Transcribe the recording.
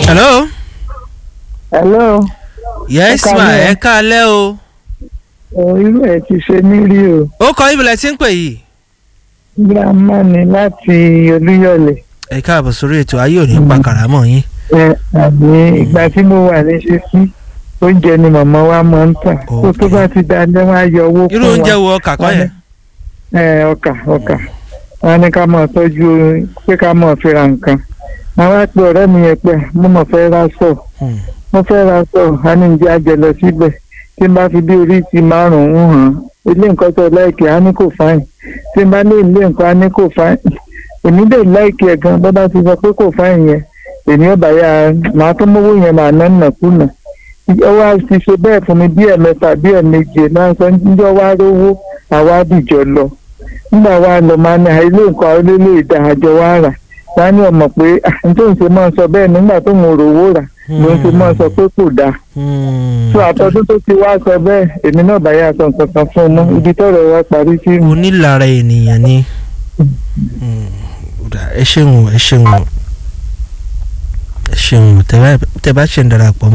hello. hello. yes Ẹ ma káalẹ́. ẹ káalẹ́ o. ọ̀ irú ẹ̀ ti ṣe mí rí o. ó kọ ibùdó tí ń pè yìí. gírámà ni láti olúyọ̀lé. ẹ káàbọ̀ sórí ètò ayé òní pa kàrámọ̀ yín. ẹ àbí ìgbà tí mo wà ní ṣíṣí oúnjẹ ni màmá wa máa ń tà. tó tó bá ti dalẹ́ wọn á yọ owó fún wa. irú oúnjẹ wo ọkà kọ́ yẹn. ẹ ọkà ọkà wọn ní ká máa tọ́jú pé ká máa fi ra nǹkan. àwọn àpè ọ̀rẹ́ mi yẹn pé mo mọ̀ fẹ́ ra sọ̀ Hmm. mo fẹ́ ra sọ̀ á ní jẹ́ àjẹ lọ síbẹ̀ tí n bá fi bí orí ti márùn-ún hàn ilé nǹkan tó láìkì á ní kò fáìn tí n bá ní ilé nǹkan á ní kò fáìn èmi dè láìkì ẹ̀ gan bọ́ bá ti sọ pé kò fáìn yẹn èmi ò bá yà máa tó mówó yẹn máa ná nàkúnà ó wá ti ṣe bẹ́ẹ̀ fún mi bí ẹ̀mẹ́ta bí ẹ̀méje náà sọ níjọ́ wá rówó àwa dìjọ lọ nígbà wa lọ máa ní ilé nǹkan olólè ìdá àjọ wa rà wá ní ọmọ pé n tó ń ṣe máa sọ bẹ́ẹ̀ nígbà tó ń rówó rà ló ń ṣe máa sọ pé kò dáa Hmm. tó àtọ́dún tó ti wá sọ bẹ́ẹ̀ èmi náà bá yà sọ nǹkan kan fún un mọ́ ibi tọ́rọ̀ wa parí sí nù. onílára ènìyàn ni. Hmm. Ó dà, ẹ ṣeun o, ẹ ṣeun o. ẹ ṣeun o, tẹ bá- tẹ bá ṣe ń darapọ̀